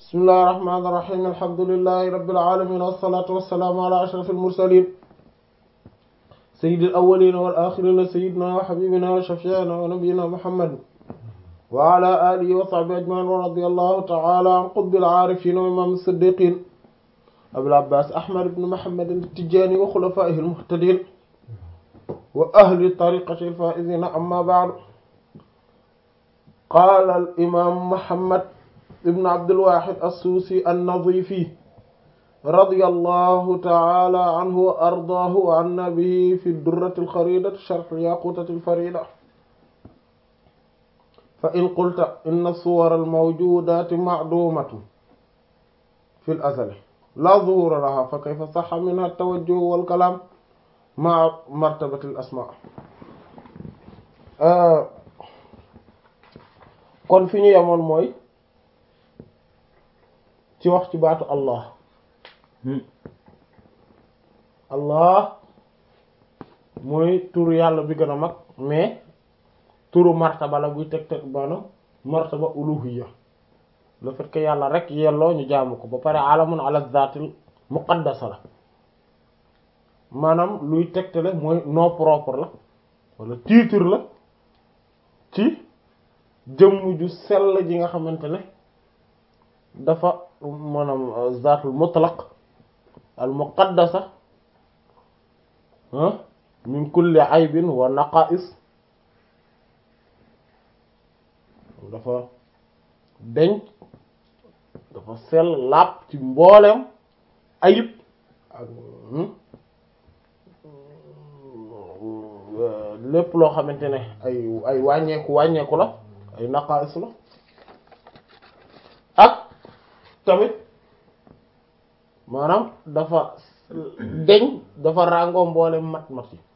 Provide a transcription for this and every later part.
bismillahi rahmaani rahiim alhamdulillahi rabbil aalamiin wassalaatu wassalaamu ala ashrafil mursaliin sayyidil awwaliina wal aaxiriina sayyidinaa wa habiibinaa wa shafii'inaa wa nabiyyinaa muhammad wa ala aalihi wa sahbihi ajma'iin wa radiyallahu ta'ala an qutbil aarifiin wa imaam as-siddiqiin abil abbaas ahmad ibn muhammad at-tijaani wa xulafaa'ihil muhtadiin wa ahli tariiqatihil faa'iziin amma ba'du qaala al imaam muhammad ibn abdulwahid assuusi annadifi radiyallahu ta'ala anhu wa ardaahu wa anna bihi fi durrati alxaridati sharh yaqutati alfarida fa in qulta inna suwara almawjudati ma'dumatun fi al-azali la zuhura laha fa kayfa sahha minha at-tawajjuh wal kalam ma'a martabati al-asma' kon fi ñu yemoon mooy ci wax ci baatu allah allah mooy turu yàlla bi gën a mag mais turu martaba la buy teg teg maanaam martaba uluhiyya le fait que yàlla rek yelloo ñu jaamu ko ba pare alamun ala zaatil muqaddasa la maanaam luy tegtale mooy nom propre la wala titre la ci jëmm ju sell ji nga xamante ne dafa maanaam zaatul mutlaq al muqaddasa min kulli aybin wa naqais dafa denc dafa sell lapp ci mboolem ayib ak lépp loo xamante ne ay ay wàññeeku wàññeeku la ay naqais la ak tamit maanaam dafa deñ dafa ràngoo mboole mat mat yi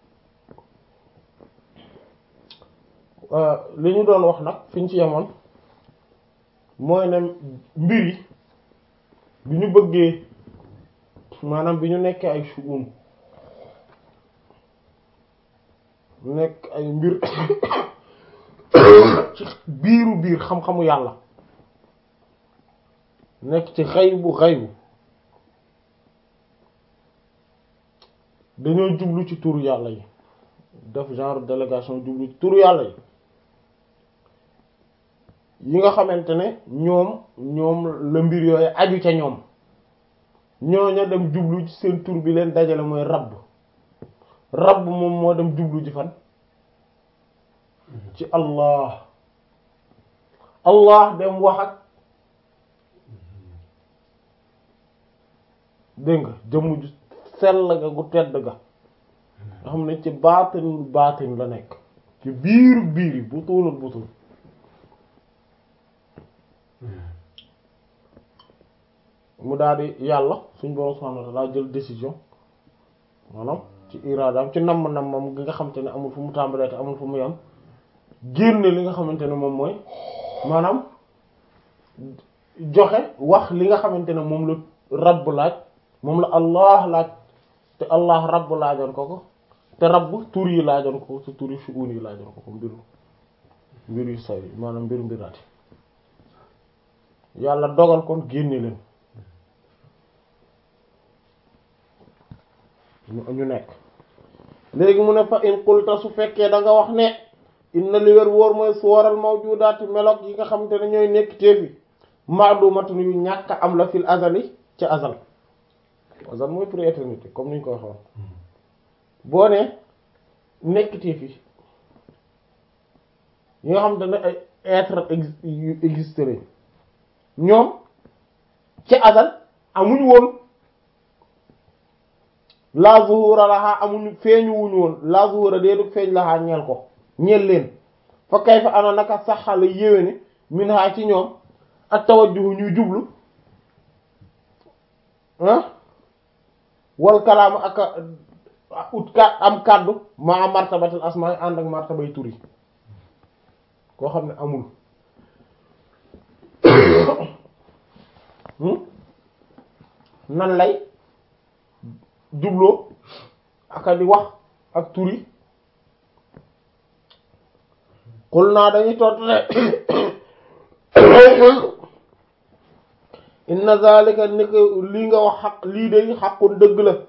li ñu doon wax nag fi ñu ci yemoon mooy ne mbir yi bi ñu bëggee maanaam bi ñu nekkee ay shu'um nekk ay mbir ci biiru biir xam-xamu yàlla nekk ci xaybu xaybu dañoo jublu ci turu yàlla yi def genre délégation jublu ci turu yàlla yi yi nga xamante ne ñoom ñoom la mbir yooyu aju ca ñoom ñooña dem jublu ci seen tur bi leen dajale mooy rabb rabb moom moo dem jublu ci fan ci allah allah dem wax ak dégg nga jëmm ju sell ga gu tedd ga nga xam ne ci baatin baatin la nekk ci biiru biir yi bu tuunul bu tuun mu daal di yàlla suñ borom subhanahu wa ta'ala jël décision maanaam ci iraadaam ci namm nammam gi nga xamante ne amul fu mu tàmbalee te amul fu mu yam génne li nga xamante ne moom mooy maanaam joxe wax li nga xamante ne moom la rabb laaj moom la allah laaj te allah rabb laajoon ko ko te rabb tur yi laajoon ko te tur yi shu'un yi laajoon ko ko mbiru mbir yu say maanaam mbiru mbiraati yàlla dogal kon génne leen ñu nekk léegi mu ne fa in qulta su fekkee da nga wax ne inna li wér wóor mooy suwaral mawjudaati melok yi nga xamante ne ñooy nekk teefi maadumatun yu ñàkk am la fil azali ca azal azal mooy pour éternité comme niñ ko waxoon boo ne nekk teefi yi nga xamante ne ay être yu existé lañ ñoom ca azal amuñu woon la zuhura laha amuñu feeñu wuñu woon la zuhura déedu feeñ laha ñeel ko ñeel leen fa kay fa ana naka saxala yéwéne min ha ci ñoom ak tawajjuhu ñuy jublu ah wal kalaam ak ut ka am kàddu ma martabatul asma ànd ak martabay tur yi koo xam ne amul nan lay jubloo aka di wax ak tur yi xul naa dañuy tontu ne inna zalika ni ko lii nga wax xaq lii day xaqun dëgg la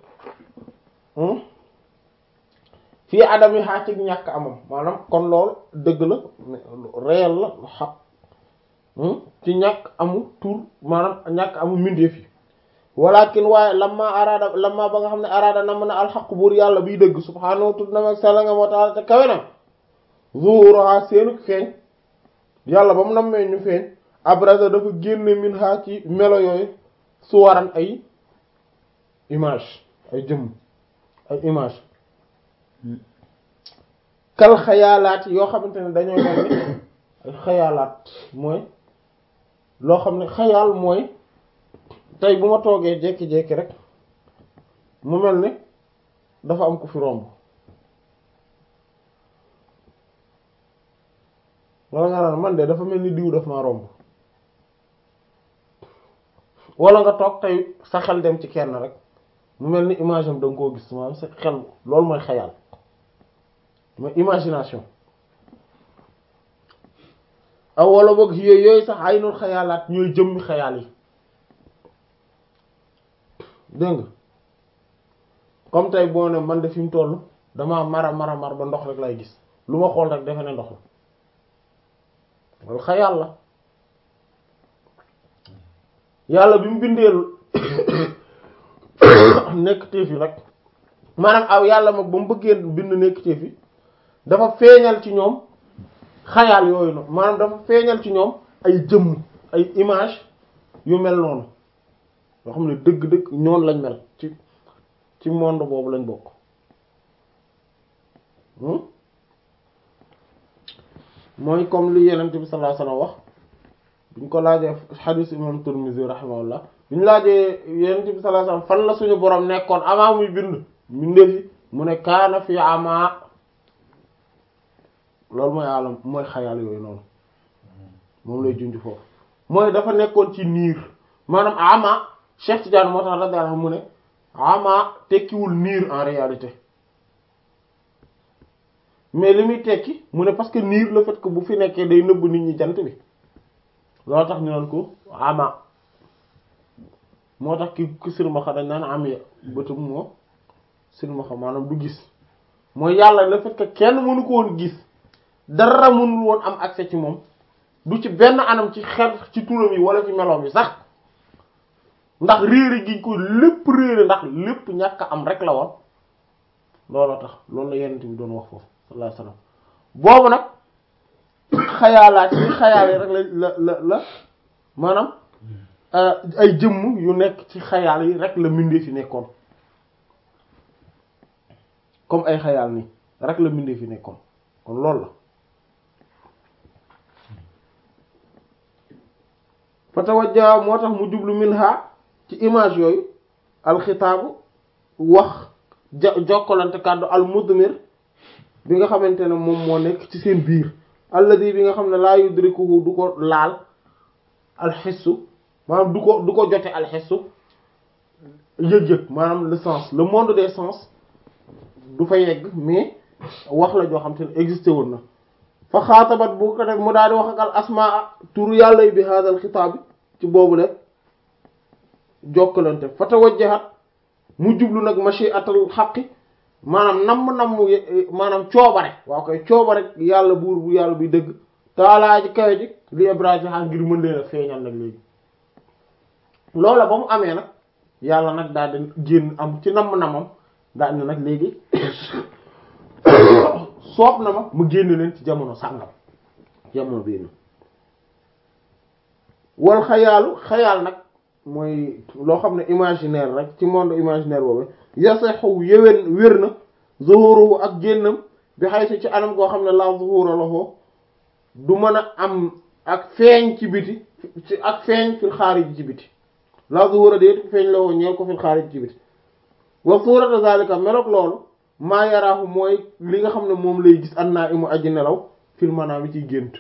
fii adami xaa ci ñàkk amam maanaam kon loolu dëgg la réel la xaq ci ñàkk amu tur maanaam ñàkk amu mbindeef yi walakin waaye lamma araada lamma ba nga xam ne araada na mën a alxaq buur yàlla biy dëgg subhaanahu tudd na mag sella nga moo taala te kawe na zuhuruha seenuk feeñ yàlla ba mu nammee ñu feeñ abraza dafa génne min ha ci melo yooyu suwaran ay image ay jëmm ay image kal xayaalaat yoo xamante ne dañoo mel ni ay xayaalaat mooy loo xam ne xayaal mooy tey bu ma toogee jékki-jékki rek mu mel ni dafa am ku fi romb wala nga naan man de dafa mel ni diw daf maa romb wala nga toog tey sa xel dem ci kenn rek mu mel ni image am da nga koo gis maanaam sa xel loolu mooy xayaal mooy imagination aw wala boog yooyu yooyu sax ay noonu xayaalaat ñooy jëmmi xayaal yi dégg nga comme tey boo ne man de fi mu toll damaa mara mara mar ba ndox rek lay gis lu ma xool rek defe ne ndox la loolu xayaal la yàlla bi mu bindeel nekk téef yi rek maanaam aw yàlla mag ba mu bëggee bind nekk téef yi dafa feeñal ci ñoom xayaal yooyu noonu maanaam dafa feeñal ci ñoom ay jëmm ay image yu mel noonu yoo xam ne dëgg-dëgg ñoon lañ mel ci ci monde boobu lañ bokk mooy comme li yenent bi sallallahu alayhi wasallam wax buñ ko laajee hadith imam Tirmidhi rahimahullah buñ laajee yenent bi sallallahu alayhi wasallam fan la suñu borom nekkoon avant muy bind mbindeef yi mu ne kaana fi ama loolu mooy alam mooy xayal yooyu noonu moom lay junj foofu mooy dafa nekkoon ci niir maanaam ama Cheikh Tidiane moo tax radiyallahu anhu mu ne ama tekkiwul niir en réalité mais li muy tekki mu ne parce que niir le fait que bu fi nekkee day nëbb nit ñi jant bi loolu tax ñu naan ko ama moo tax ki ki silmaxa dañ naan am ya bëtum moo silmaxa maanaam du gis mooy yàlla le fait que kenn mënu ko woon gis dara mënul woon am accès ci moom du ci benn anam ci xel ci turam yi wala ci meloom yi sax ndax réere gi ko lépp réere ndax lépp ñàkk am rek la woon looloo tax loolu la yenent bi doon wax foofu sallallahu alayhi wasallam boobu nag xayaalaat yi xayaal yi rek la la la la maanaam ay jëmm yu nekk ci xayaal yi rek la mbindee fi nekkoon comme ay xayaal nii rek la mbindee fi nekkoon kon loolu la fa tawajja moo tax mu jublu minha ci image yooyu alxitaabu wax ja jokkalante kàddu al mudmir bi nga xamante ne moom moo nekk ci seen biir alladi bi nga xam ne laa yudrikuhu du ko laal alxissu maanaam du ko du ko jote alxissu yëg-yëg maanaam le sens le monde des sens du fa yegg mais wax la joo xam te ne existé woon na fa xaatabat bu ko def mu daal di wax ak al asmaa turu yàlla yi bi hadal xitaab bi ci boobu le jokkalante fa tawajjahat mu jublu nag mashi'atul xaqi maanaam namm namm maanaam coobare waaw koy coobare yàlla buur bu yàlla buy dëgg taalaa ji kawe ji li ibrahima ngir mën leen a feeñal nag léegi loola ba mu amee nag yàlla nag daal di génn am ci namm namam daal ne nag léegi soob na ma mu génn leen ci jamono sàngam jamono bii na wal xayaalu xayaal nag mooy loo xam ne imaginaire rek ci monde imaginaire boobu yasaxu yéwén wér na zuhuruhu ak génnam bi xay ci anam goo xam ne la zuhura lahu du mën a am ak feeñ ci biti ci ak feeñ fil xaarij ci biti la zuhura déet feeñ la woo ñeel ko fil xaarij ci biti wa suurata zalika meloog loolu maa yaraahu mooy li nga xam ne moom lay gis an naa imu aji nelaw fil manaam yi ciy gént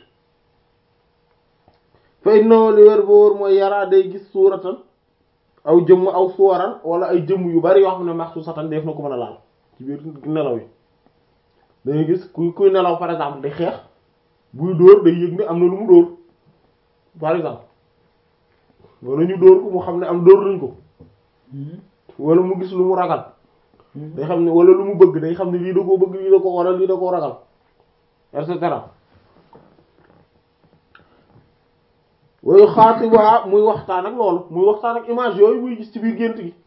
fa innahu li wér ba wóor mooy yaraa day gis suuratan aw jëmm aw suwaran wala ay jëmm yu bari yoo xam ne maxsusatan def na ko mën a laal ci biir nelaw yi dangay gis kuy kuy nelaw par exemple di xeex buy dóor day yëg ne am na lu mu dóor par exemple wala ñu dóor ko mu xam ne am dóor nañ ko wala mu gis lu mu ragal day xam ne wala lu mu bëgg day xam ne lii da koo bëgg lii da ko waral lii da koo ragal et cetera wayu xaatiba muy waxtaan ak loolu muy waxtaan ak image yooyu muy gis ci biir gént gi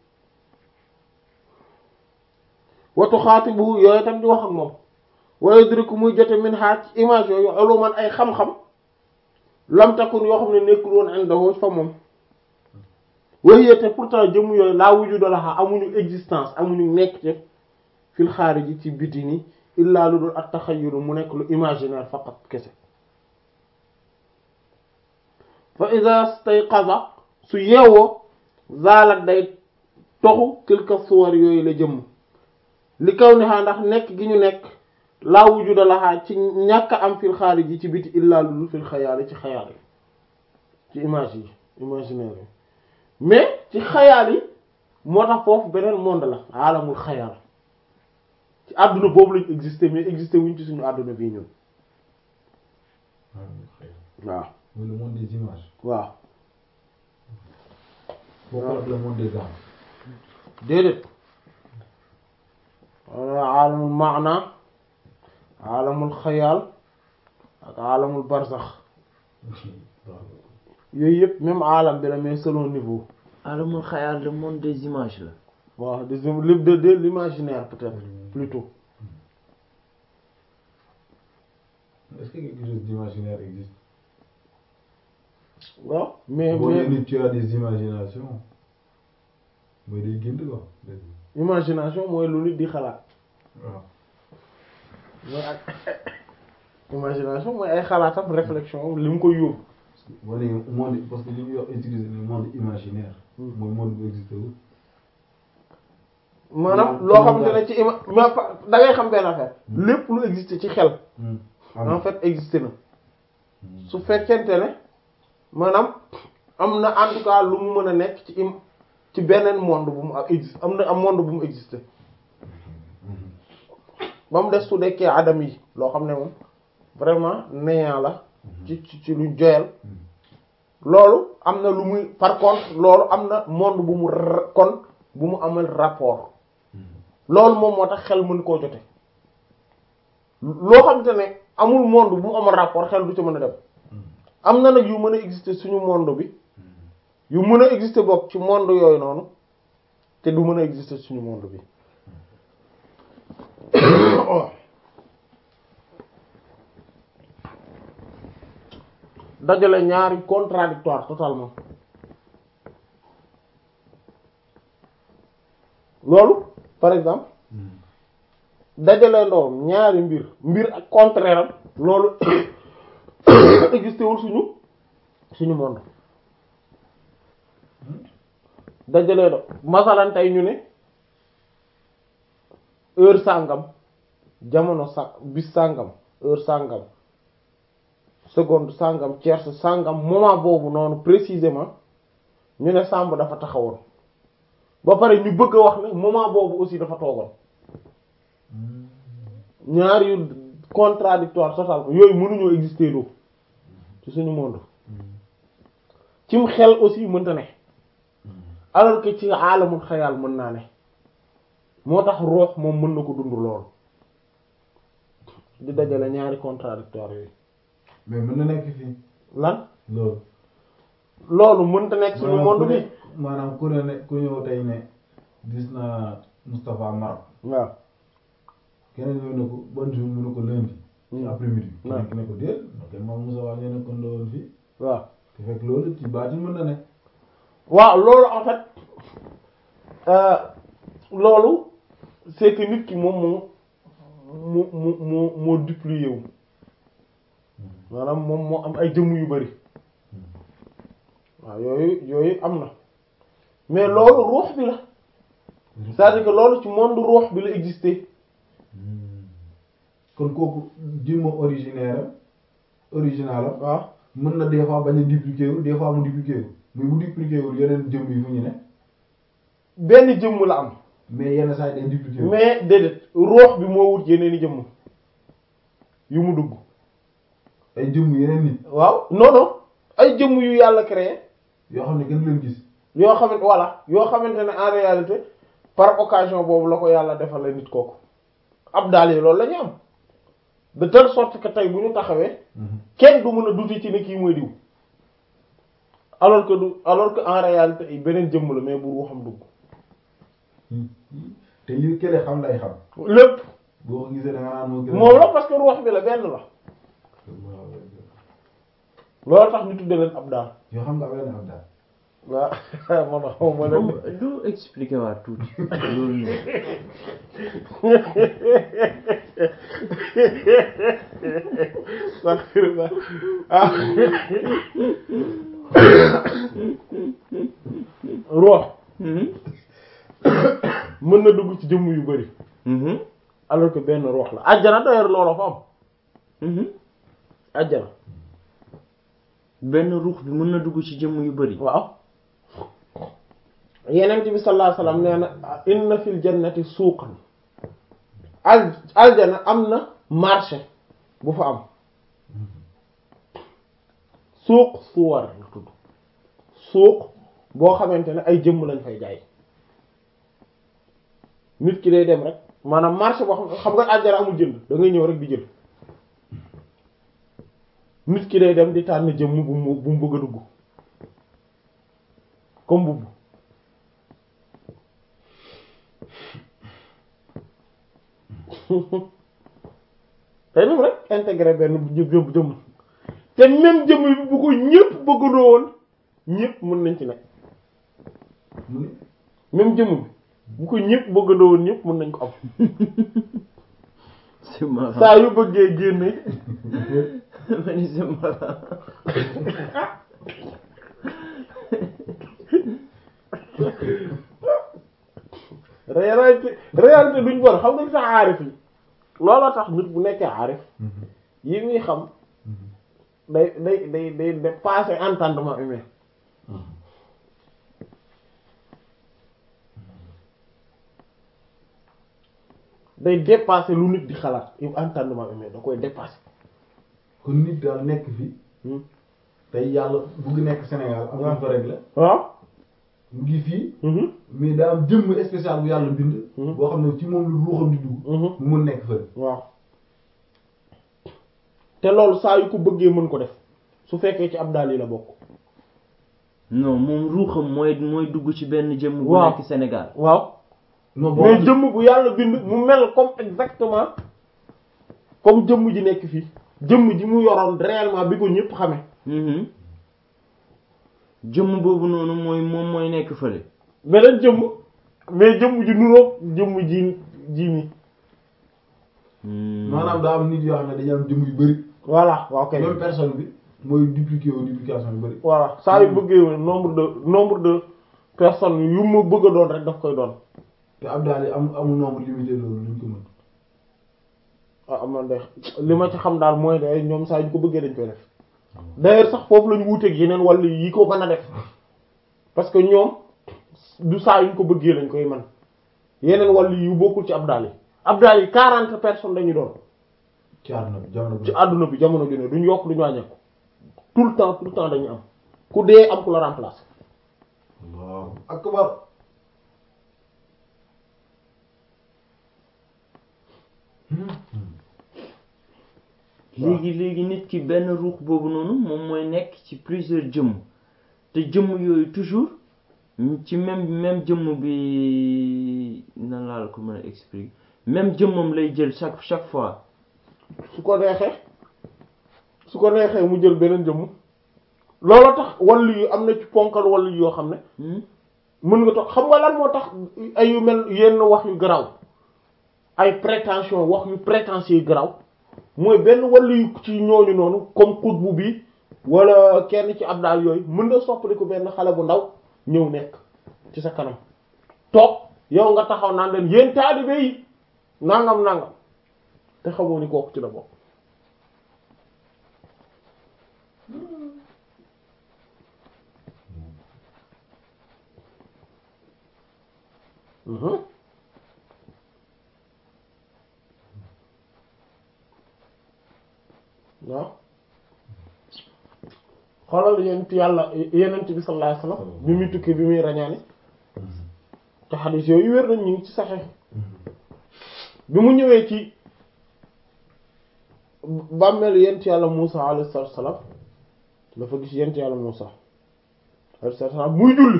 watu xaatibu yooyu tam di wax ak moom wayu diriku muy jote min xaat ci image yooyu uluman ay xam-xam lam takun yoo xam ne nekkul woon indahu fa moom waye te pourtant jëmm yooyu laa wujuda laha amuñu existence amuñu nekk te fil xaariji ci biti ni illaa lu dul at taxayyuru mu nekk lu imaginaire faqat kese fa ida stayqaza su yeewoo zaalat day toxu tilka suwar yooyu la jëmm li kaw ni xaa ndax nekk gi ñu nekk laa wujuda laha ci ñàkk am fil xaariji ci biti illaa lu dul fil xayaali ci xayaal yi ci image yi imaginaire yi mais ci xayaal yi moo tax foofu beneen monde la alamul xayaal ci àdduna boobu lañ exister mais exister wuñ ci suñu àdduna bii ñun waaw mooy le monde des images. waaw bokkul ak le monde des âmes. déedéet wala alamul maana alamul xayaal ak alamul barzax yooyu yëpp même alam bi la mais selon niveau alamul xayaal le monde des images la waaw de de de l'imaginaire peut-être plutôt Est-ce que quelque chose d'imaginaire existe? waaw mais boo mais nee ni tu as des imaginations mooy day gént quoi. imagination mooy lu nit di xalaat waaw. mooy ak imagination mooy ay xalaatam réflexion li mu koy yóbbu parce que boo nee monde parce que li ñuy wax utiliser le monde imaginaire. Hmm. mooy monde bu existé wul. maanaam Hmm. loo xamante ne ci ima mais pa- da ngay xam benn affaire Hmm. lépp lu existe ci xel am en fait existe na Hmm. su fekkente ne maanaam am na en tout cas lu mu mën a nekk ci im ci beneen monde bu mu existe am na am monde bu mu existe ba mu des su dekkee adam yi loo xam ne moom vraiment néant la ci ci ci lu joyal loolu am na lu muy par contre loolu am na monde bu mu ra- kon bu mu amal rapport loolu moom moo tax xel mën koo jote loo xamante ne amul monde bu mu amal rapport xel du ci mën a dem am na nag yu mën a exister suñu monde bi yu mën a exister bokk ci monde yooyu noonu te du mën a exister suñu monde bi dajale ñaari contradictoire totalement loolu par exemple dajale ndoom ñaari mbir mbir ak contraire am loolu existé wul suñu suñu monde dajale do masalan tey ñu ne heure sàngam jamono sa bis sàngam heure sàngam seconde sàngam tierce sàngam moment boobu noonu précisément ñu ne Samb dafa taxawoon ba pare ñu bëgg a wax ne moment boobu aussi dafa toogoon ñaar yu contradictoire total yooyu mënuñoo exister loo ci suñu monde cim xel aussi mënta ne alors que ci aalamul xayaal mën naa ne moo tax roox moom mën na ko dund lool di dajale ñaari contradictoire yooyu mais mën na nekk fii lan loolu. loolu mënta nekk suñu maanaam monde ku bi ne maanaam ku ne ne ku ñëw tey ne gis naa Moustapha Maroc waaw keneen ñëw ne ko ban jour mu ne ko lundi. ci Hmm. après midi. waaw keneen ki ne ko déet ok moom Moustapha ñu ne ko ndowoon fii waaw te fekk loolu ci baatin mën na ne. waaw loolu en fait euh, loolu c'est que nit ki moom moo mu mu mu moo duplier wu maanaam moom moo am ay jëmm yu bari waaw yooyu yooyu am na mais loolu ruux bi la c'est-à-dire que loolu ci monde ruux bi la exister kon kooku jëmm originaire am original am waaw mën na des fois bañ a dupliquer wu des fois mu dupliquer wu mais bu dupliquer wul yeneen jëmm yi fu ñu ne benn jëmm la am mais yenn saa yi day dupliquer wu. mais déedéet ruux bi moo wut yeneen i jëmm yu mu dugg ay jëmm yeneen nit. waaw non non ay jëmm yu yàlla créé yoo xam ne kenn du leen gis yoo xamante voilà yoo xamante ne en réalité par occasion boobu la ko yàlla defal la nit kooku ab daal yi loolu la ñu am de telle sorte que tey bu ñu taxawee kenn du mën a duti ci ne kii mooy diw alors que du alors que en réalité ay beneen jëmm la mais bu ruuxam dugg te li kële xam lay xam lépp boo ko gisee da nga naan moo gën a moom la parce que ruux bi la benn la loolu tax ñu tudde leen ab daal yoo xam nga am leen am daal waaw man xaw ma moom leen doo expliquer waat tuuti loolu noonu Astaghfirullah. ah ruux Mhm. mën na dugg ci jëmm yu bari Mhm. alors que benn ruux la àjjana d'ailleurs loolu fa am Mhm. àjjana benn ruux bi mën na dugg ci jëmm yu bari waaw yenent bi sallallahu alayhi wasallam nee na inna fil jannati suuqan al aljana am na marché bu fa am suuq suwar la tudd suuq boo xamante ne ay jëmm lañ fay jaay nit ki day dem rek maanaam marché boo xam xam nga aljana amul jënd da ngay ñëw rek di jël nit ki day dem di tànn jëmm bu mu bu mu bëgg a dugg comme mbubb day dem rek intégré benn bu jëm jëm jëmm te même jëmm bi bu ko ñëpp bëggandoo woon ñëpp mën nañ ci nekk mu ne même jëmm bi bu ko ñëpp bëggandoo woon ñëpp mën nañ ko am c'est marrant saa yu bëggee génne ma ni c'est marrant réalité réalité duñ bon xam nga li tax aarif yi looloo tax nit bu nekkee aarif yi muy xam day day day day dépasser entendement humain day dépasser lu nit di xalaat yu entendement humain da koy dépasser kon nit daal nekk fi tey yàlla bugg nekk Sénégal am na fa rek la waaw mu ngi fii mhm mais daa am jëmm spécial bu yàlla bind Mhm. boo xam ne ci moom lu ruuxam di dugg mhm mu mën nekk fële waaw te loolu saa yu ko bëggee mën ko def su fekkee ci ab daal yi la bokk non moom ruuxam mooy mooy dugg ci benn jëmm bu Waaw. nekk Sénégal waaw non boo mais jëmm bu yàlla bind mu mel comme exactement comme jëmm ji nekk fii jëmm ji mu yoroon réellement bi ko ñëpp xame Mhm. jëmm boobu noonu mooy moom mooy nekk fële beneen jëmm mais jëmm ji nuroog jëmm ji ji mi Hmm. maanaam daa am nit yoo xam ne dañu am jëmm yu bëri voilà waaw kay même personne bi mooy dupliquer wu duplication yu bëri voilà saa yu bëggee nombre de nombre de personnes yu ma bëgg a doon rek daf koy doon te ab daal yi am amul nombre limité loolu luñ ko mën ah man de li ma ci xam daal mooy de ñoom saa yu ko bëggee dañ koy def d'ailleurs sax foofu la ñu wuuteeg yeneen wàll yi ko mën a def parce que ñoom du saa yu ñu ko bëggee lañ koy mën yeneen wàll yu bokkul ci abdal yi abdal yi quarante personnes dañu doon ci àdduna bi jamono bi ci àdduna bi jamono ju ne duñ yokk duñu wàññeeku tout le temps tout le temps dañu am ku dee am ku la remplacer Allahu akbar léegi léegi nit ki benn ruux boobu noonu moom mooy nekk ci plusieurs jëmm te jëmm yooyu toujours ci même même jëmm bi nan laa la ko mën a expliquer même jëmmam lay jël chaque chaque fois su ko neexee su ko neexee mu jël beneen jëmm looloo tax wàllu yu am na ci ponkal wàllu yoo xam ne Hmm? mën nga toog xam nga lan moo tax ay yu mel yenn wax yu garaaw ay prétention wax yu prétentieux yu garaaw mooy benn wàllu yu ci ñooñu noonu comme xutbu bi wala kenn ci abdaal yooyu mën na soppali ko benn xale bu ndaw ñëw nekk ci sa kanam toog yow nga taxaw naan leen yéen taalibe yi nangam nangam te xamoo ni kooku ci la bokk Mhm. waaw xoolal yent yàlla yenent bi sallallahu alayhi wasallam bi muy tukki bi muy rañaani te xadis yooyu wér nañ ñu ngi ci saxee bi mu ñëwee ci bàmmeelu yent yàlla Muusa alayhi salaam dafa gis yent yàlla Muusa alayhi salaam muy julli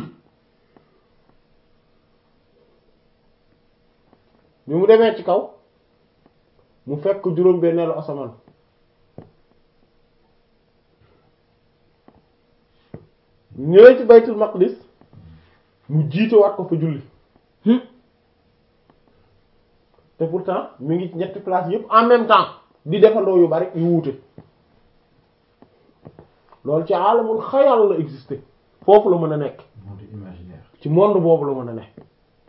bi mu demee ci kaw mu fekk juróom benneelu asamaan ñëwee ci baytul maqdis mu jiite waat ko fa julli te pourtant mi ngi ci ñetti place yëpp en même temps di defandoo yu bari yu wuute loolu ci alamul xayal la exister foofu la mën a nekk monde imaginaire ci monde boobu la mën a nekk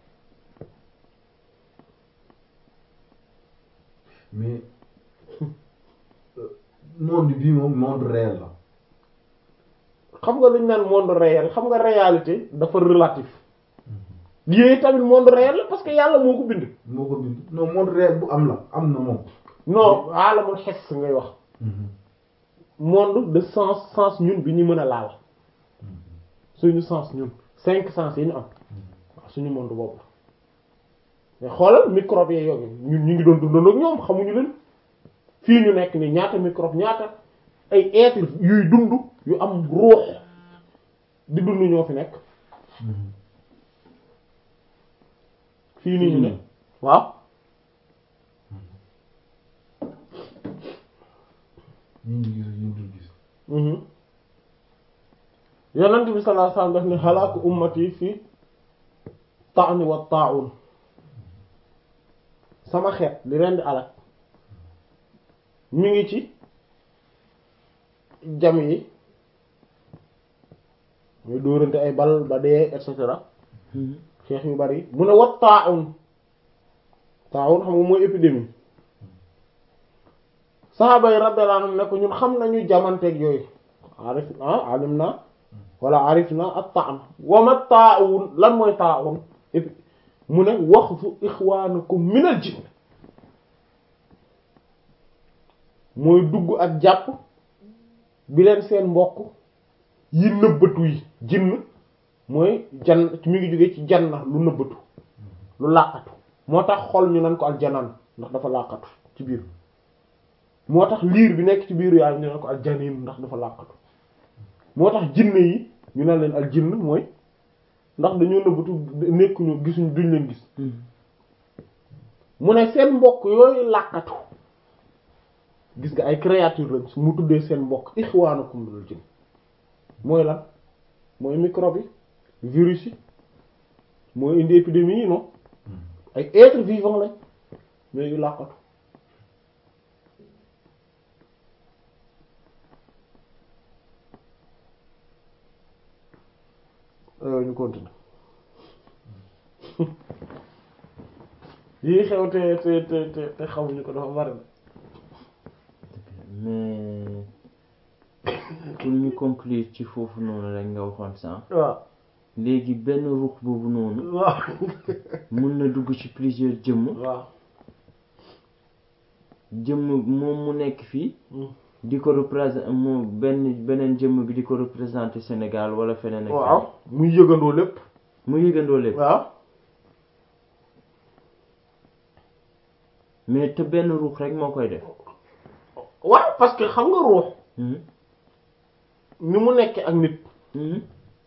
mais monde bii moom monde réel la xam nga luñ naan monde réel xam nga réalité dafa relatif lii tamit monde réel la parce que yàlla moo ko bind moo ko bind non monde réel bu am la am na moom non alamul xes ngay wax monde de sens sens ñun bi ñu mën a laal suñu sens ñun cinq sens yi ñu am waaw suñu monde boobu la mais xoolal microbe yee yooyu ñun ñu ngi doon dundandoo ak ñoom xamuñu leen fii ñu nekk ni ñaata microbe ñaata ay être yuy dund yu am ruux di dund ñoo fi nekk fii nii ñu ne waaw ñi ñu gis ñu dul gis yonent bi sallallahu alayhi wasallam daf ne halaaku ummati fi ta'ni wa ta'un sama xeet li leen di alak mi ngi ci jam yi muy dóorante ay bal ba dee et cetera xeex yu bari mu ne wa ta'un ta'un xam nga mooy épidémie saxaaba yi radiyallahu anhum ne ko ñun xam nañu jamanteeg yooyu arif ah alim na wala arif na ak ta'un wa ma ta'un lan mooy ta'un mu ne waxfu ixwaanukum minal jinn mooy dugg ak jàpp bi leen seen mbokk yi nëbbatu yi jinn mooy jan mi ngi jóge ci janna lu nëbbatu lu làqatu moo tax xol ñu nan ko aljanaan ndax dafa làqatu ci biir moo tax liir bi nekk ci biiru yaay ñu nan ko aljaniin ndax dafa làqatu moo tax jinne yi ñu naan leen al jinn mooy ndax dañoo nëbbatu nekkuñu gisuñ duñ leen gis mu ne seen mbokk yooyu làqatu gis nga ay créature lañ su mu tuddee seen mbokk ixwaanukum minal jinn mooy lan mooy microbe yi virus yi mooy indi épidémie yi non ay être vivant lañ mais yu làqatu ñu continue yii xew te te te te te xamuñu ko dafa bari mais pour ñu conclure ci foofu noonu rek nga waxoon sànq waaw léegi benn ruux boobu noonu waaw mun na dugg ci plusieurs jëmm waaw jëmm moom mu nekk fii di ko représenter moom benn beneen jëmm bi di ko représenter Sénégal wala feneen ak waaw muy yëgandoo lépp mu yëgandoo lépp waaw mais te benn ruux rek moo koy def waaw parce que xam nga ruux Mhm. ni mu nekkee ak nit Mhm.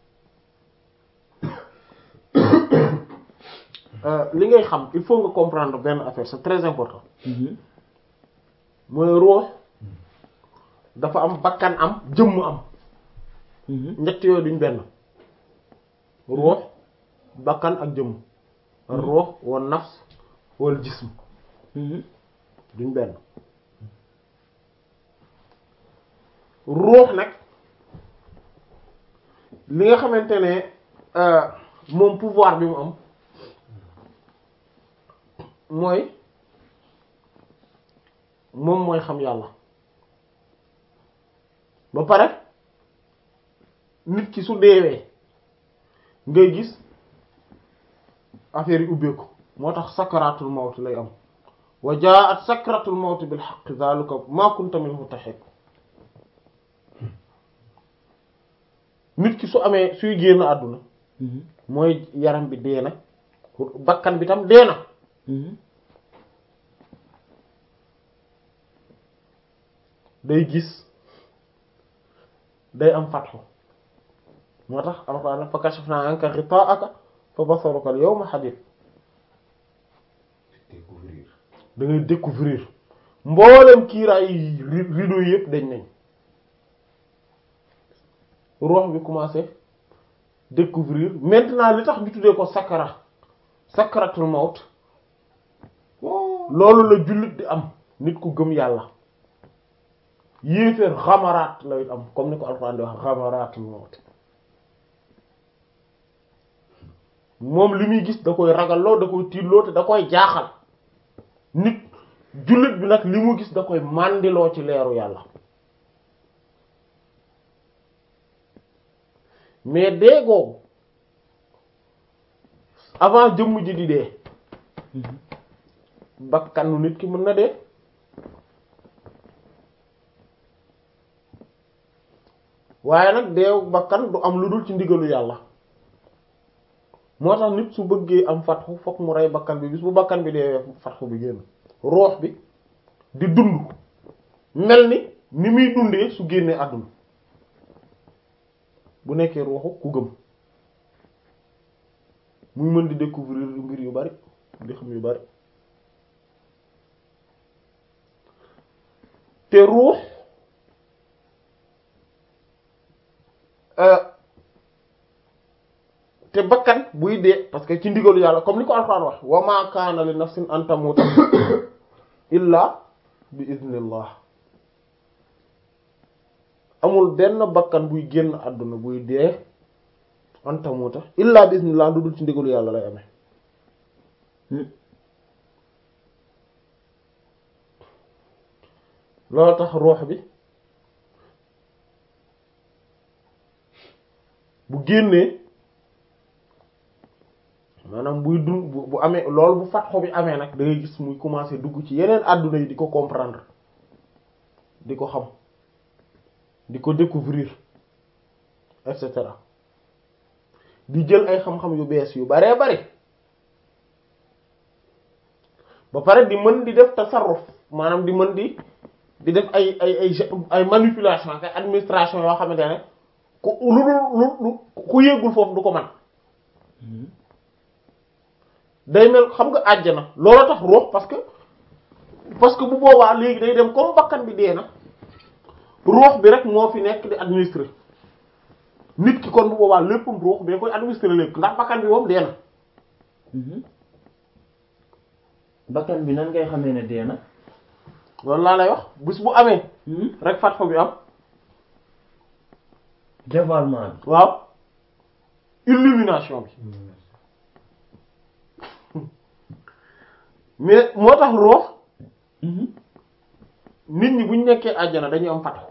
euh, li ngay xam il faut nga comprendre benn affaire c'est très important Mhm. mooy ruux dafa am bakkan am jëmm am Mhm. ñett yooyu duñ benn ruux bakkan ak jëmm ruux wa nafs wal jism Mhm. duñ benn ruux nag li nga xamante ne euh, moom pouvoir bi mu am mooy moom mooy xam yàlla ba pare nit ki su deewee ngay gis affaire yi ubbeeku moo tax sakaratul mawt lay am wa jaat sakratul mawt bil haqq zalika ma kunta minhu tahid nit ki su amee suy génn àdduna mooy yaram bi dee na bakkan bi tam dee na day gis day am fatxu moo tax alxuraan fa kashafna anka ghita'aka fa basaruka al-yawma hadid découvrir da ngay découvrir mboolem kiiraay yi ri- rideau yi yëpp dañ nañ ruux bi commencé découvrir maintenant li tax ñu tuddee ko sakara sakaratul mawt loolu la jullit di am nit ku gëm yàlla yéeféer xamaraat lay am comme ni ko alxuraan di wax xamaraatul mawt moom li muy gis da koy ragalloo da koy tiitloo te da koy jaaxal nit jullit bi nag li mu gis da koy màndiloo ci leeru yàlla mais dee googu avant jëmm ji di dee bakkanu nit ki mën na dee waaye nag deewu bakkan du am lu dul ci ndigalu yàlla moo tax nit su bëggee am fatxu fokk mu rey bakkan bi bis bu bakkan bi dee fatxu bi génn roox bi di dund mel ni ni muy dundee su génnee àdduna bu nekkee rooxu ku gëm muy mën di découvrir mbir yu bari di xam yu bari te ruux te bakkan buy dee parce que ci ndigalu yàlla comme ni ko alxuraan wax wa ma kaana li nafsin an tamuta illa bi iznillah amul benn bakkan buy génn àdduna buy dee an tamuta illa bi iznillah lu dul ci ndigalu yàlla lay amee loolu tax ruux bi bu génnee maanaam buy dund bu bu amee loolu bu fatxo bi amee nag da ngay gis muy commencer dugg ci yeneen àdduna yi di ko comprendre di ko xam di ko découvrir et cetera di jël ay xam-xam yu bees yu baree bari ba pare di mën di def tasarruf maanaam di mën di di def ay ay ay ay manipulation ak administration yoo xamante ne ku lu lu lu ku yëgul foofu du ko man day mel xam nga àjjana loolu tax ruux parce que parce que bu boobaa léegi day dem comme bakkan bi dee na ruux bi rek moo fi nekk di administrer nit ki kon bu boobaa léppam ruux bi koy administrer lépp ndax bakkan bi moom dee na bakkan bi nan ngay xamee ne dee na loolu laa lay wax bis bu amee rek fat fa bi am dévoilement bi waaw illumination bi mais moo tax ruux nit ñi bu ñu nekkee àjjana dañuy am fatxu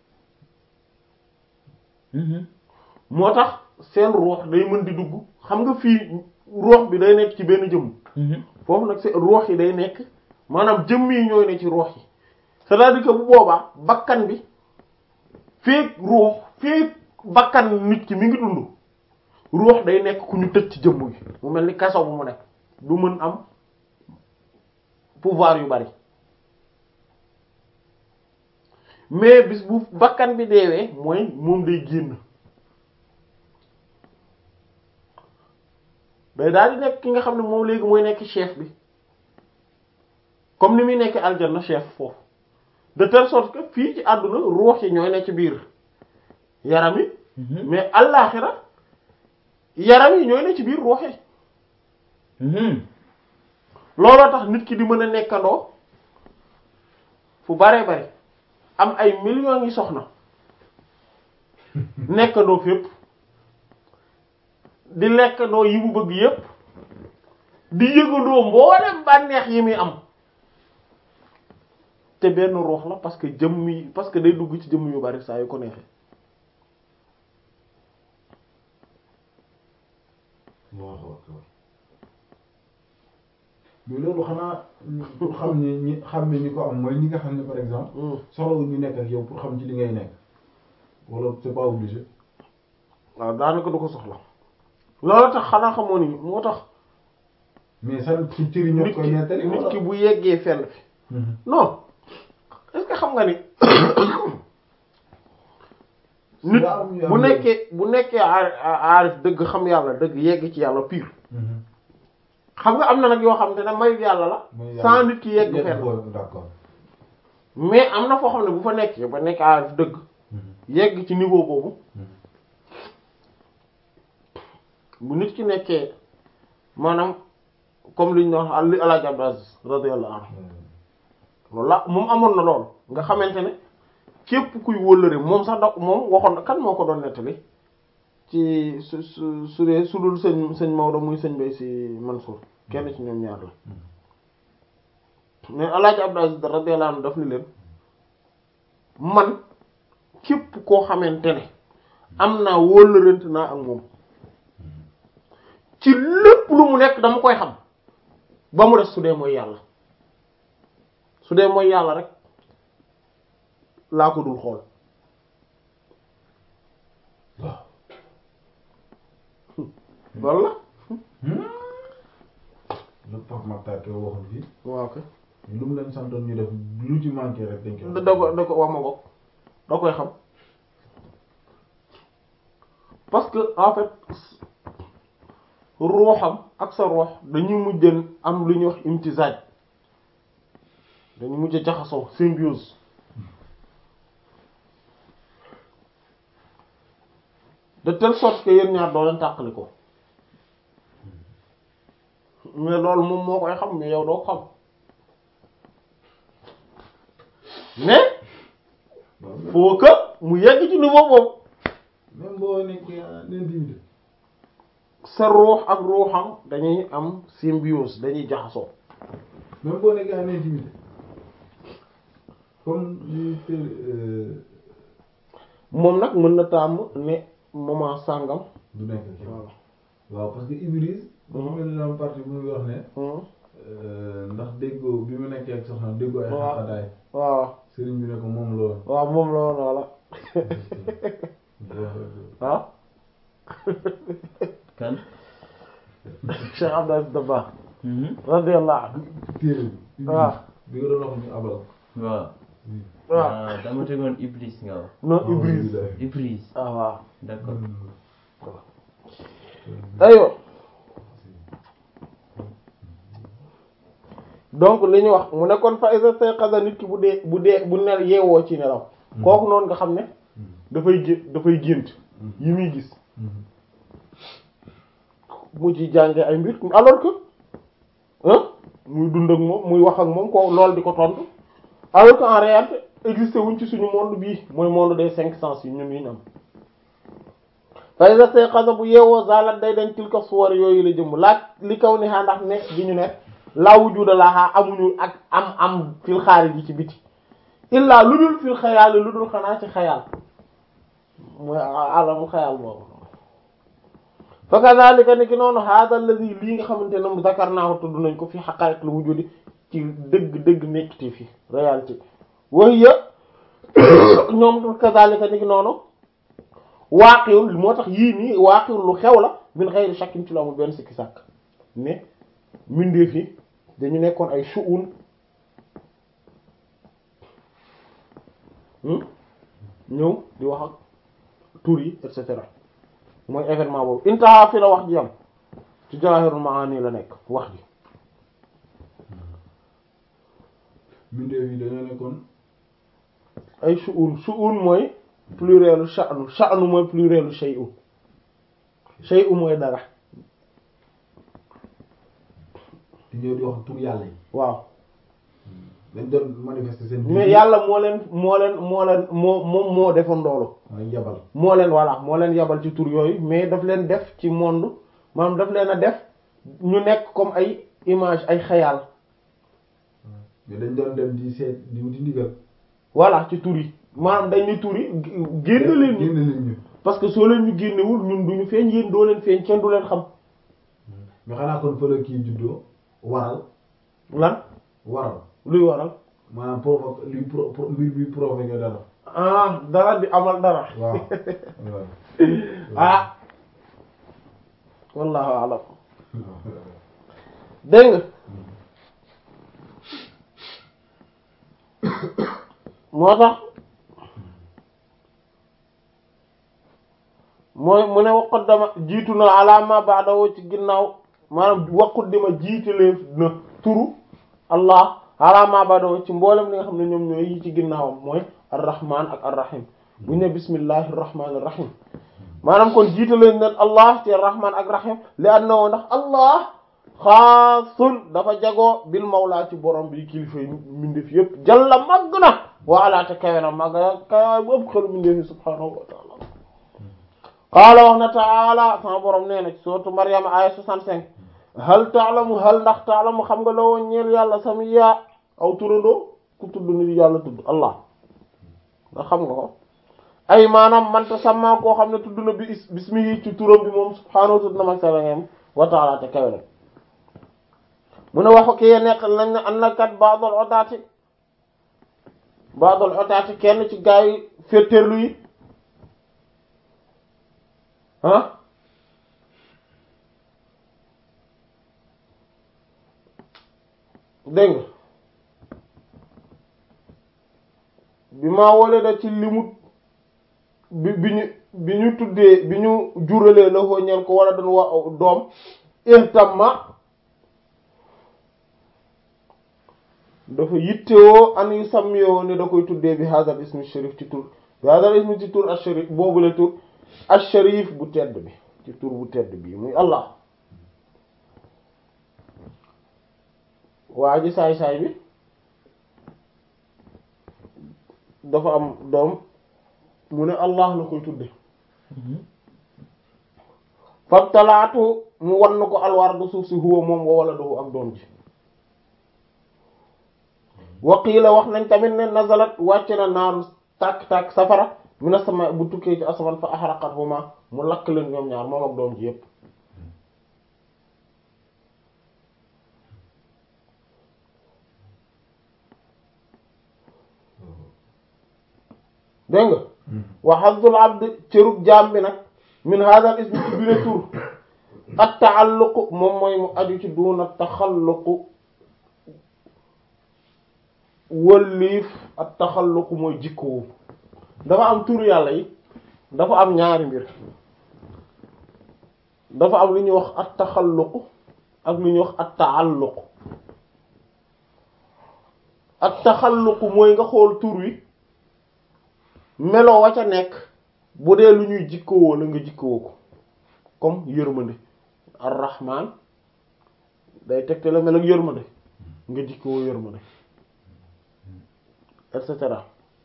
moo tax seen ruux day mën di dugg xam nga fii ruux bi day nekk ci benn jëmm foofu nag seen ruux yi day nekk maanaam jëmm yi ñooy ne ci ruux yi c'est-à-dire que bu boobaa bakkan bi feek ruux feek bakkan nit ki mi ngi dund ruux day nekk ku ñu tëj ci jëmm gi mu mel ni kaso bu mu nekk du mën am pouvoir yu bari mais bis bu bakkan bi deewee mooy moom day génn day daal di nekk ki nga xam ne moom léegi mooy nekk chef bi comme ni muy nekk aljanna chef foofu de telle sorte que fii ci àdduna ruux yi ñooy nekk ci biir yaram yi mais allaaxira yaram yi ñooy nekk ci biir ruux yi looloo tax nit ki di mën a nekkandoo fu baree bari am ay millions yi soxna nekkandoo fépp di lekkandoo yi mu bëgg yépp di yëgandoo mboolem bànneex yi muy am te benn ruux la parce que jëmm yi parce que day dugg ci jëmm yu bari saa yu ko neexee mais loolu xanaa pour xam ni ñi xam ne ñi ko am mooy ñi nga xam ne par exemple soxla ñu nekk ak yow pour xam ci li ngay nekk wala c'est pas obligé waaw daanaka du ko soxla loolu tax xanaa xamoon ni moo tax mais sa ci cëri ñoo nit koy ki nettali nit ki bu yeggee fenn fi Mhm. non est-ce que xam nga ni nit Daa am yu bu am- nekkee bu nekkee aar- aarif dëgg xam yàlla dëgg yegg ci yàlla pire Mhm. xam nga am na nag yoo xam te ne mayu yàlla la Mooy yàlla. sans nit ki yegg Yegg fenn foofu, d'accord. mais am na foo xam ne bu fa nekkee ba nekk aarif dëgg Mhm. yegg ci niveau boobu Mhm. bu nit ki nekkee maanaam comme li ñu doon wax li Alaaji Abdou Aziz radiyallahu anhu loolu la moom amoon na loolu nga xamante ne képp kuy wóllëre moom sax da moom waxoon na kan moo ko doon nettali ci su su su dee su dul sëñ sëñ Maodo muy sëñ Bay si Mansour kenn ci ñoom ñaar la mais Alaaji Abdou Aziz radiyallahu anhu daf ni leen man képp koo xamante ne am naa wóllërante naa ak moom ci lépp lu mu nekk dama koy xam ba mu des su dee mooy yàlla su dee mooy yàlla rek laa ko dul xool waaw. loolu la lu Pape Makhtar Kébé waxoon fii waaw kay lu mu leen santoon ñu def lu ci manqué rek dañ koy da da ko da ko wax ma ko da koy xam parce que en fait ruuxam ak sa ruux dañuy mujjën am lu ñuy wax imtisaaj dañuy mujj jaxasoo symbiose de telle sorte que yéen ñaar doo leen tàqali ko mais loolu moom moo koy xam mais yow doo ko xam mais faut que mu yegg ci niveau boobu même boo nekkee en intimité sa ruux ak ruuxam dañuy am symbiose dañuy jaxasoo même boo nekkee en intimité comme li te euh, moom nag mën na tàmm ne moment sàngam du nekk ak yow. voilà waaw parce que Ibris dafa mel ni am partie bu muy wax ne Hmm. euh, ndax déggoo bi mu nekkee ak soxna déggoo ay Waaw. xaqadaay waaw sëriñ bi ne ko moom loolu waaw moom la woon wala waaw kan Cheikh Abdou Aziz Dabakh Mhm. radiyallahu anhu téere bi waaw bi nga doon wax ñu abal waaw waaw ah dama tegoon Iblis nga wax non Ibris Iblis ah waaw d'accord aywa donc li ñu wax mu ne kon fa isa sayqaza nit ki bu dee bu dee bu nel yeewoo ci nelaw kooku noonu nga xam ne dafay gé dafay gént yi muy gis mu ci jànge ay mbir alors que hein muy dund ak moom muy wax ak moom ko loolu di ko tontu alors que en réalité existé wuñ ci suñu monde bii mooy monde des cinq sens yi ñun yi ñu am fa iza sayqaza bu yeewoo zalat day dañ tilka suwar yooyu la jëm laaj li kaw ni xaa ndax nekk gi ñu nekk laa wujuda laha amuñu ak am am fil xaarij yi ci biti illaa lu dul fil xayaal lu dul xanaa ci xayaal mooy alamu xayaal boobu fa kadhalika ni ki noonu hada alladhi lii nga xamante ne zakarnaahu tudd nañ ko fi haqa'iq lu wujudi ci dëgg dëgg nekkite fi réalité wahiya ñoom kadhalika ni ki noonu waaqiwul moo tax yii nii waaqiwul lu xew la min ghayri shakkin ci lu amul benn sikki sàkk mais mbindeef yi dañu nekkoon ay shu'un ñëw di wax ak tur yi et cetera mooy événement boobu intaha fi la wax ji am ci Jawahirul Maani la nekk wax ji mbindeef yi dañoo nekkoon ay shu'un shu'un mooy plurielu sha'nu sha'nu mooy plurielu shay'un shay'un mooy dara di ñëw di wax tur yàlla yi waaw dañ doon manifester seen mais yàlla moo leen moo leen moo leen moo moom moo defoon loolu mooy yabal moo leen voilà moo leen yabal ci tur yooyu mais daf leen def ci monde maanaam daf leen a def ñu nekk comme ay image ay xayaal mais dañ doon dem di seet di wuti ndigal voilà ci tur yi maanaam dañ ni tur yi génn leen ñu génn leen ñu parce que soo leen ñu génnewul ñun duñu feeñ yéen doo leen feeñ kenn du leen xam mais xanaa kon fa la kii juddoo waral lan waral luy waral maanaam provoque luy pro pro mbir bi provoqué dara ah dara di amal dara waaw ah wallahu alam dégg nga moo tax mooy mu ne waqut dama jiitu na alaama baadawo ci ginnaaw maanaam waqut dima jiitalee na turu allah alaama baadawo ci mboolem li nga xam ne ñoom ñooy yi ci ginnaawam mooy arrahman ak arrahim bu ñu ne bismillahi rahmaani rahim maanaam kon jiitalee nen allah ci arrahman ak rahim li annahu ndax allah xaasun dafa jagoo bil mawlaa ci borom bi kilifa yi mbindeef yépp jalla màgg na waala te kawe na màgg na kawe bu ëpp xelu mbindeef yi subhaanahu wa taala qaala wax na taala sama borom nee na ci sourate Maryam aya 65 hal taalamu hal ndax taalamu xam nga la woon ñeel yàlla samiya aw turandoo ku tudd ni yàlla tudd allah nga xam nga ko ay maanaam manta sama koo xam ne tudd na bi bismihi ci turam bi moom subhaanahu tudd na mag salangem wa taala te kawe na mu ne waxu ki nekk nañ ne an na kat baadol otaati baadol otaati kenn ci gaa yi féttéerlu yi ah dégg nga bi maa wole da ci limut bi bi ñu bi ñu tuddee bi ñu juralee la foo ñeen ko wala doon wa doom ihtamma dafa yittewoo an yu sàmmyoo ne da koy tuddee bi hadal ismi sharif ci tur bi hadal ismi ci tur al sharif boobule tur al sharif bu tedd bi ci tur bu tedd bi muy allah waa ji saay-saay bi dafa am doom mu ne allah la koy tudde fabtalaatu mu wan ko alwardu suuf si huwa moom wa waladuhu ak doom ji waqiila wax nañ tamit ne nazalat wàcc na naaru tàkk-tàkk safara mina sama bu tukkee ci asamaan fa ahraqathuma mu lakk leen ñoom ñaar moom ak doom ji yépp dégg nga wa hazzul abd cërub jaam bi nag min hadha ismi ci bile tur at taalluqu moom mooy mu aju ci duuna taxalluqu wëlliif at taxalluqu mooy jikkoo dafa am tur yàlla yi dafa am ñaari mbir dafa am lu ñuy wax at taxalluqu ak lu ñuy wax at taalluqu at taxalluqu mooy nga xool tur wi meloo wa ca nekk bu dee lu ñuy jikkowoo la nga jikkowoo ko comme yërmande ar-rahman day tegte la mel ak yërmande nga jikkowoo yërmande et cetera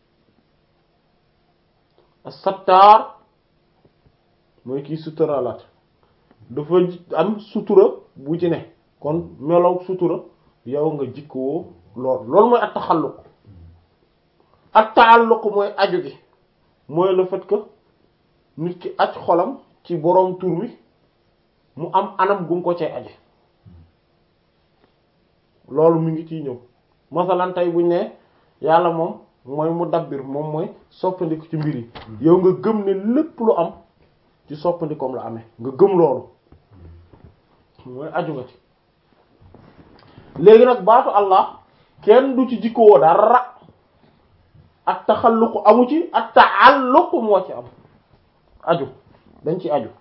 as-sattar mooy kii suturalaat dafa am sutura bu ci ne kon melow sutura yow nga jikkowoo lool loolu mooy at taxalluq at taalluq mooy aju gi mooy le fait que nit ki aj xolam ci boroom tur wi mu am anam gum ko cee aje loolu mu ngi ciy ñëw masalan tey buñ ne yàlla moom mooy mu dabbir moom mooy soppandiku ci mbir yi yow nga gëm ne lépp lu am ci soppandikoom la amee nga gëm loolu mooy aju nga ci léegi nag baatu Allah kenn du ci jikkoo dara ak taxalluqu amu ci ak taalluqu moo ci am aju dañ ci aju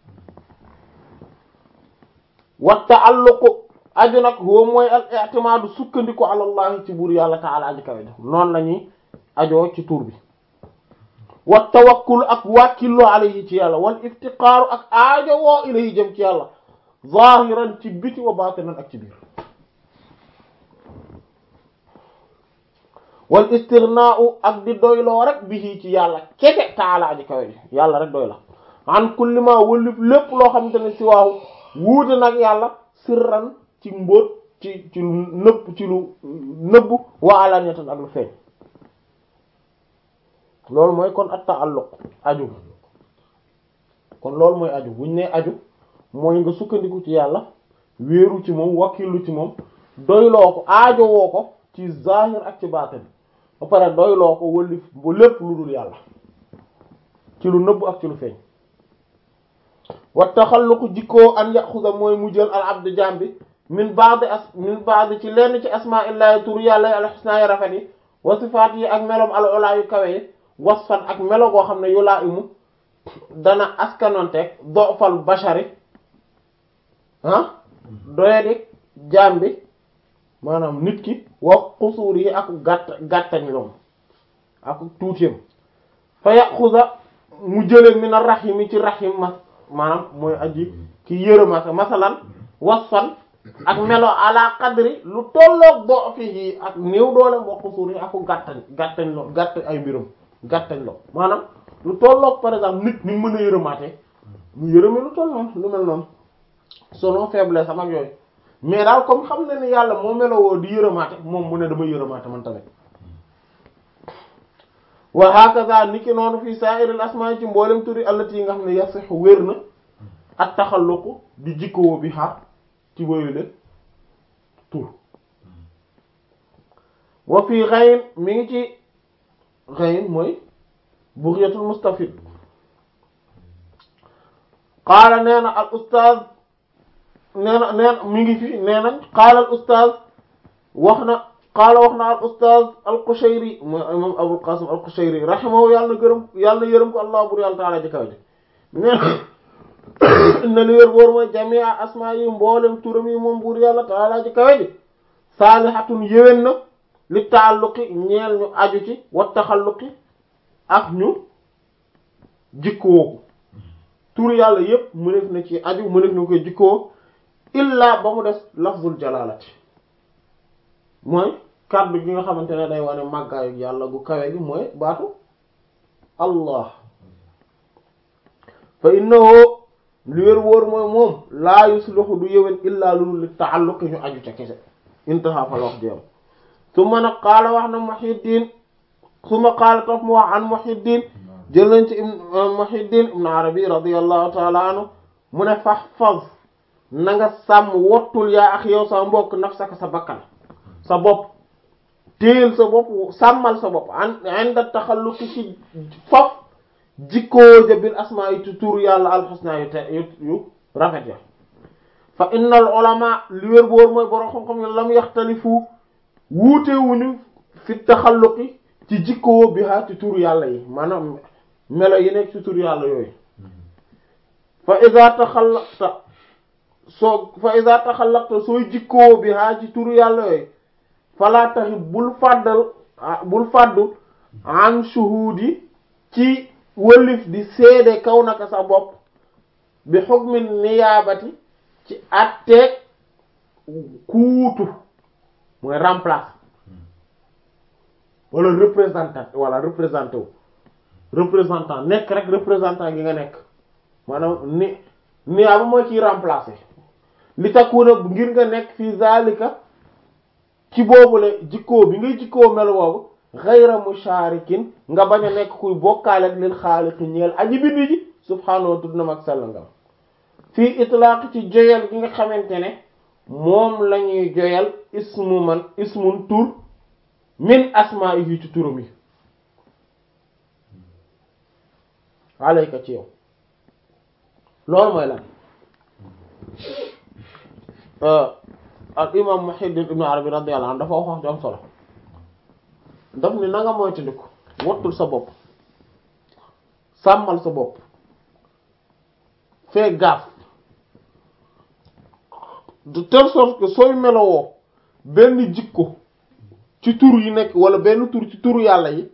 wa taalluqu aju nag huwa mooy al i'timaadu sukkandiku ala allahi ci buur yàlla taala aji kawe def noonu la ñuy ajoo ci tur bi wa tawakkul ak wàkkillu alayhi ci yàlla wal iftiqaaru ak aajo woo ilayhi jëm ci yàlla zahiran ci biti wa batinan ak ci biir wal istirnaau ak di doyloo rek bihi ci yàlla kete taala aji kawe ji yàlla rek doy la an kulli ma wëlif lépp loo xamante ne si waaw wuute nag yàlla sirran ci mbóot ci ci lu nëbb ci lu nëbb wa alaniyatan ak lu feeñ loolu mooy kon at ta'alluq aju kon loolu mooy aju buñ ne aju mooy nga sukkandiku ci yàlla wéeru ci moom wakkilu ci moom doyloo ko aajo woo ko ci zahir ak ci baatin ba pare doyloo ko wëlif ba lépp lu dul yàlla ci lu nëbb ak ci lu feeñ wa taxalluqu jikkoo an yaxuda mooy mu jël al abdu jaam bi min ba'd as min ba'd ci lenn ci asma'illahi tur yàlla yi alxusna yi rafet yi wa sifaat yi ak melom al ulaa yu kawe yi wasfan ak melo goo xam ne yulaa imu dana askanonteeg dofal bashari ah doyadi jaam bi maanaam nit ki wax xusuur yi ak gàtt gàttañ loom ak tuutiyam fa yaxuda mu jële min ar-rahimi ci rahim ma maanaam mooy aji ki yërëmate masalan wasfan ak melo ala qadri lu tolloog do fii ak néew doole wax xusuur yi ak gàttañ gàttañ loo gàtt ay mbirum gàttañ loo maanaam lu tolloog par exemple nit ni mën a yërëmaate mu yërëme lu toll noonu lu mel noonu selon faiblesse am ak yooyu mais daal comme xam na ne yàlla moo melowoo di yërëmaate moom mu ne dama yërëmaate man tamit wa hakaza niki noonu fii sa'iril asmaa ci mboolem turi allati yi nga xam ne yasixu wér na ak taxalluqu di jikkoo bi xaar ci boyule tur wa fii xayin mi ngi ci xayin mooy bughyatul mustafid qaala nee na al ustaaz nee na nee na mi ngi fi nee nañ qaala al ustaaz wax na qaala wax na al ustaaz al Qushayri mooy imam Abul Qasim al Qushayri rahimahu yàlla na gërëm yàlla na yërëm ko allah bur yàlla taala ji kaw ji nee na li wér boor mooy jamia asmaa yi mboolem turam yi moom buur yàlla taala ji kawe ji saalihatun yéwén na li taalluqi ñeel ñu aju ci wa taxalluqi ak ñu jikkoo tur yàlla yépp mënef na ci aju mënef na koy jikkoo illa ba mu des lafzul jalaalati mooy kàddu gi nga xamante ne day wane màggaayu yàlla gu kawe gi mooy baatu allah fa innahu li wér wóor mooy moom laa yusluhu du yëwén illaa lulu li taalluqi ñu aju ca kese intaha fa la wax jeem su ma nag qaala wax na Muhyiddin su ma qaala topp mu wax an Muhyiddin jël nañ ci Muhyiddin ibn Arabi radiyallahu ta'ala anhu mu ne fahfaz na nga sàmm wottul yaa ak yow sa mbokk nafsaka sa bakkan sa bopp téel sa bopp sàmmal sa bopp an inda taxalluqi ci faf jikkoo ja bil asmaa yi tur yàlla alxusna yu te yu rafet ya fa innal ulama li wér boor mooy borom xam-xam ne lam yaxtalifu wuutewuñu fi taxalluqi ci jikkoo bi ha ci tur yàlla yi maanaam melo yi nekk ci tur yàlla yooyu fa iza taxallaqta soo fa iza taxallaqta sooy jikkoo bi ha ci tur yàlla yooyu falaa taxi bul fàddal bul fàddu an shuhudi ci wëlif di seede kaw naka sa bopp bi hukmi niyaabati ci atteeg kuutu mooy remplace wala représentant wala représenté wu représentant nekk rek représentant gi nga nekk maanaam ni niyaaba mooy kiy remplacer li takkuuna ngir nga nekk fii zalika ci boobule jikkoo bi ngay jikkoo mel boobu ghayra musharikin nga bañ a nekk kuy bokkaale ak lil xaaliqi ñeel aji bind ji subhaanahu wa tudd na mag sell nga fii itlaaq ci joyal gi nga xamante ne moom la ñuy joyal ismu man ismun tur min asmaa'ihi ci turam yi alayka ci yow loolu mooy lan al imam Muhyiddin ibn Arabi radiyallahu anhu dafa wax wax ju am solo daf ni na nga moytandiku wattul sa bopp sàmmal sa bopp fee gaaf de telle sorte que sooy melowoo benn jikko ci tur yi nekk wala benn tur ci turu yàlla yi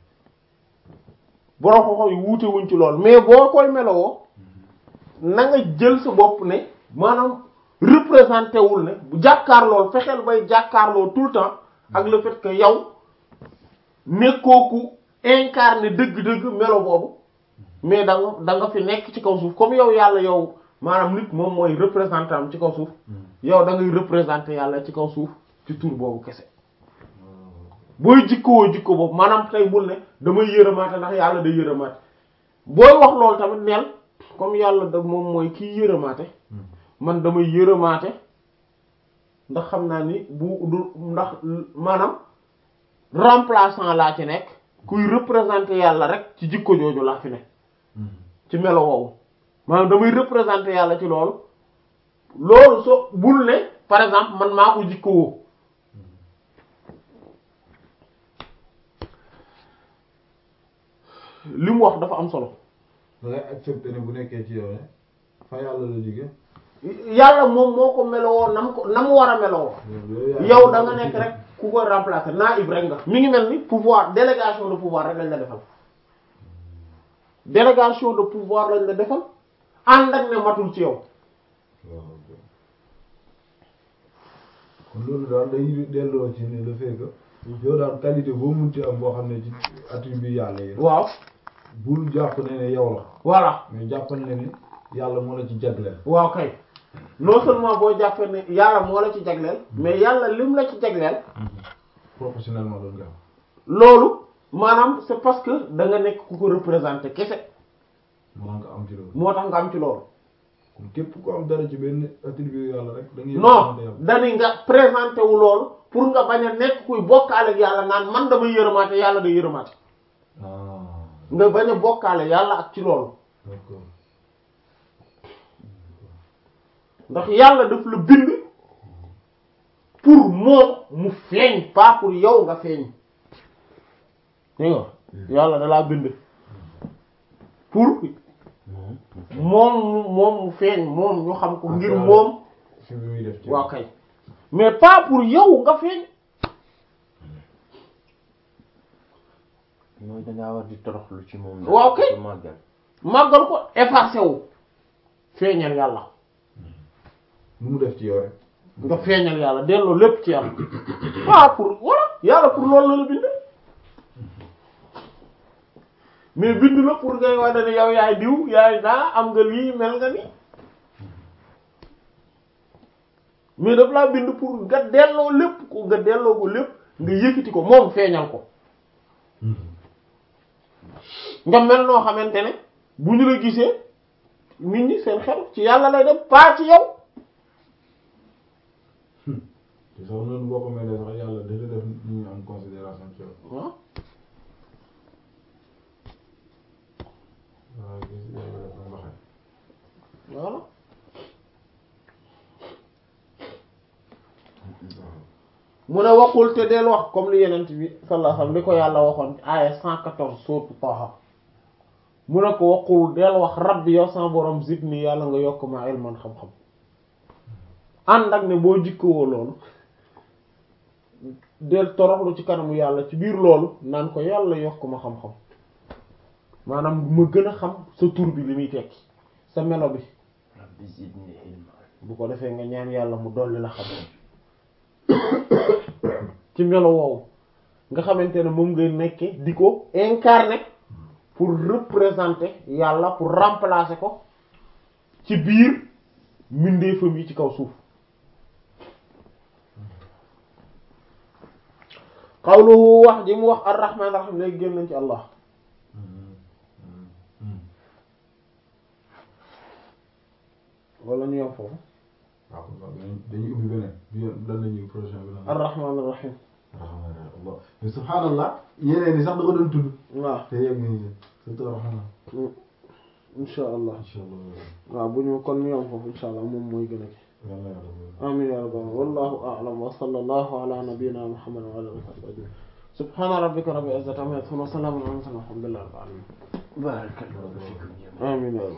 borom xoxo yi wuute wuñ ci lool mais boo koy melowoo na nga jël sa bopp ne maanaam représenté wul ne bu jàkkaarloo fexeel bay jàkkaarloo tout le temps ak le fait que yow nekkoo ku incarné dëgg-dëgg melo boobu mais da nga da nga fi nekk ci kaw suuf comme yow yàlla yow maanaam nit moom mooy représentant am ci kaw suuf yow da ngay représenter yàlla ci kaw suuf ci tur boobu kese booy jikkoo jikko boobu maanaam tey bul ne damay yërëmaate ndax yàlla day yërëmaate booy wax loolu tamit neel comme yàlla da moom mooy kii yërëmaate man damay yërëmaate ndax xam naa ni bu du ndax maanaam remplaçant laa ci nekk kuy représenter yàlla rek ci jikko jooju laa fi ne ci melo woowu maanaam damay représenter yàlla ci loolu loolu so bul ne par exemple man maa ko jikko woo li mu wax dafa am solo da ngay accepter ne bu nekkee ci yow ne fa yàlla la jóge yàlla moom moo ko melowoo nam ko na mu war a melowoo yow da nga nekk rek ku koy remplacer naib rek nga mi ngi mel ni pouvoir délégation de pouvoir rek lañ la defal délégation de pouvoir lañ la defal ànd ak ne matul ci yow kon loolu daal day delloo ci ne le fait que yow daal qualité boo munti am boo xam ne ci attribut yàlla yi waaw bul jàpp ne ne yow la voilà mais jàppal ne ni yàlla moo la ci jagleel waaw kay non seulement boo jàppee ne yàlla moo la ci jagleel mais yàlla lim la ci jagleel professionnellement loolu nga am loolu maanaam c'est parce que da nga nekk ku ko représenter kese moo nga am ci loolu moo tax nga am ci loolu kon képp ku am dara ci benn attribut yàlla rek da ngay non yàlla dani nga présenté wu loolu pour nga bañ a nekk kuy bokkaale ak yàlla naan man damay yërëmaate yàlla day yërëmaate ah nga bañ a bokkaale yàlla ak ci loolu d'accord ndax yàlla daf la bind pour moom mu feeñ pas pour yow nga feeñ dégg nga yàlla da laa bind pour moom mu moom mu feeñ moom ñu xam ko ngir moom fi bi muy def ci waaw kay mais pas pour yow nga feeñ mooy dangaa war di toroxlu ci moom daal Waaw kay. di màggal màggal ko effacé wu feeñal yàlla lu mu def ci yow rek nga feeñal yàlla delloo lépp ci yàlla pas pour voilà yàlla pour loolu la la bind mais bind la pour ngay wax ne yow yaay diw yaay naa am nga lii mel nga ni mais daf laa bind pour nga delloo lépp ko nga delloo ko lépp nga yëkkati ko moom feeñal ko nga mel noo xamante ne bu ñu la gisee nit ñi seen xel ci yàlla lay dem pas ci yow te sax noonu boo ko mel ne sax yàlla dina def ñu am considération ci yow waaw waaw gis yàlla def na waxee voilà mu ne waxul te del wax comme li yenent bi sallallahu alayhi wasallam li ko yàlla waxoon ci aaya 114 sourate Taha mu ne ko waxul del wax rabbi yow sama borom zidni yàlla nga yokk ma ilman xam-xam ànd ak ne boo jikkowoo loolu del toroxlu ci kanamu yàlla ci biir loolu naan ko yàlla yokk ma xam-xam maanaam ma gën a xam sa tur bi li muy tekki sa melo bi rabbi zidni ilma bu ko defee nga ñaan yàlla mu dolli la xam ci melo woowu nga xamante ne moom ngay nekke di ko incarner pour représenter yàlla pour remplacer ko ci biir mbindeefam yi ci kaw suuf qawluhu wax ji mu wax ar-rahman ar-rahim léegi génn nañ ci allah wala ñu yom foofu waaw kon waaw dañuy dañuy ubbi beneen bi yoon lan la ñuy prochain bi lan la. ar-rahman ar-rahim alhamdulilah mais subhanallah yeneen yi sax da ko doon tudd. waaw te yegg nañu si surtout alhamdulilah. insha allah incha allah. waaw bu ñu kon ñu yom foofu insha allah moom mooy gën a ki yàlla yàlla. amin ya rabbal alamin wallahu a'lam wa sallallahu ala nabiyyina muhammad wa ala alihi wa sahbihi ajma'in subhana rabbika rabbil izzati amma yasifun wa salamun ala al mursalin walhamdulillahi rabbil alamin barakallahu fikum amin ya rabbal